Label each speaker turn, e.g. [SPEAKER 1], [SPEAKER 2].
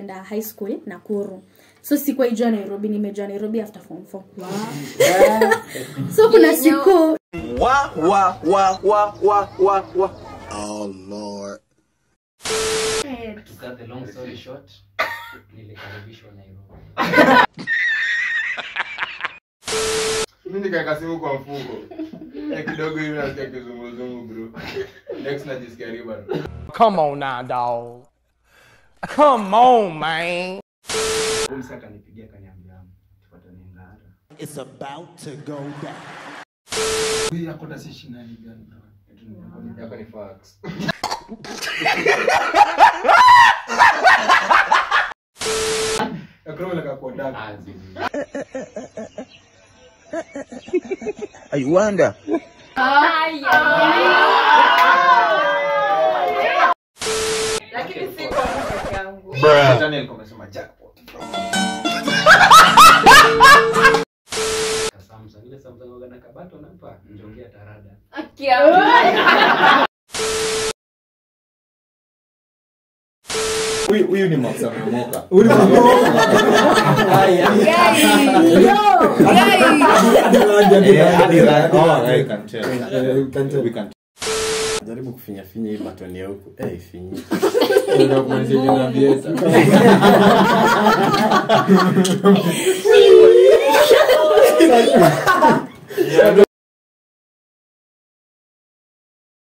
[SPEAKER 1] kwenda high school nakuru so sikuwa ijua nairobi nimejua nairobi after form 4 so kuna siku
[SPEAKER 2] Wa wa wa wa wa wa wa.
[SPEAKER 3] To cut the long story short, nilikaribishwa Nairobi.
[SPEAKER 4] mi nikaeka simu kwa mfuko Eh, kidogo hivi nasikia kizunguzungu bro next najisikia riba
[SPEAKER 5] Come on now, dog. Come on, man.
[SPEAKER 3] Huyu msee akanipigia akaniambia tupatane Ngara.
[SPEAKER 6] It's about to go down.
[SPEAKER 4] yako ni fax yakromleka kwa dark
[SPEAKER 3] Ah, zizi.
[SPEAKER 2] I wonder.
[SPEAKER 4] Shetani alikuwa amesema jackpot
[SPEAKER 3] Ka Samsung. Ile Samsung waga na kabato napa njongea tarada.
[SPEAKER 4] huyu huyu ni Max amemoka
[SPEAKER 7] jaribu kufinyafinya hii batoni ya huku eh, finyi